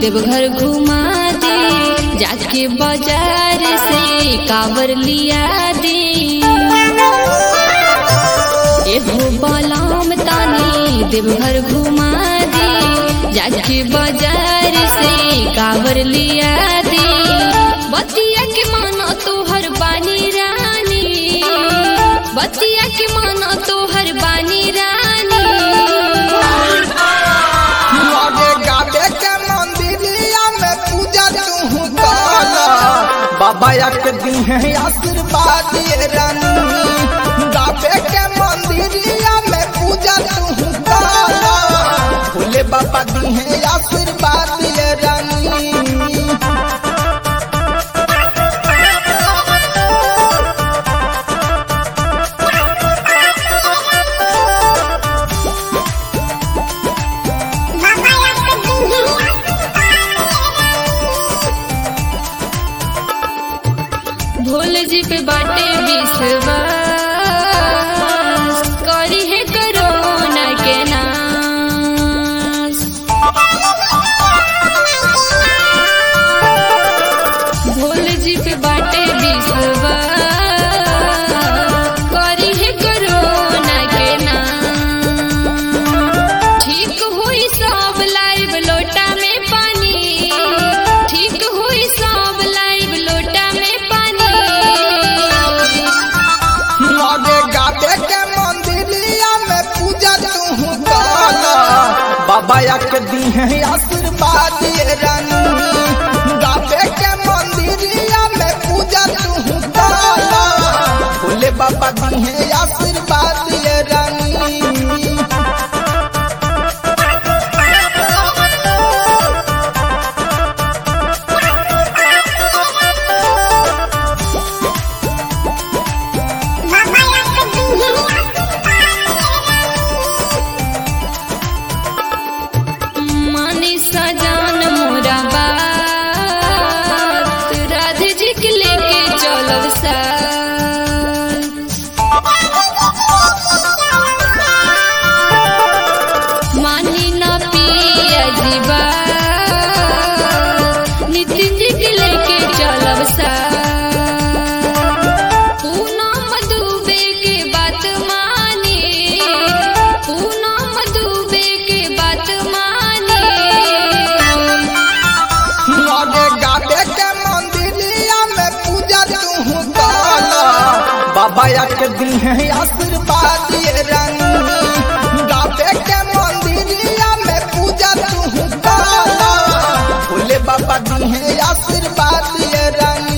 देवघर घुमा दे जाके बाजार से कावर लिया दे एहो बलाम तानी देवघर घुमा दे जाके बाजार से कावर लिया दे बतिया के मानो तोहर बानी रानी बतिया के मानो तोहर बानी रानी लगे गाबे के मंदिरिया में पूजा तू काल बाबा एक दी है आशीर्वाद ये रानी गाबे के मंदिरिया में पूजा तू काल भोले बाबा दी है आशीर्वाद ये रानी भोल जी पे बाटे विश्वास करी है करोना के नाश भोल जी पे बाटे विश्वास करी है करोना के नाश ठीक हुई सब लाइव लोटा में पानी ठीक हुई सब लाइव लोटा में पानी लगे गाबे के मंदिरिया में पूजा तू काल बाबा एक दी है आशीर्वाद ये रानी गाबे के मंदिरिया में पूजा तू काल भोले बाबा दी है आशीर्वाद ये रानी मानी सजान मोरा बात राधे जी के लेके चलब साथ मानी ना पिया जीवा नितिन जी के लेके चलब साथ पूनम दुबे के बात माने पूनम दुबे के बात माने लगे गाबे के मंदिरिया में पूजा तू काल बाबा एक दी है आशीर्वाद ये रानी गाबे के मंदिरिया में पूजा तू काल भोले बाबा दी है आशीर्वाद ये रानी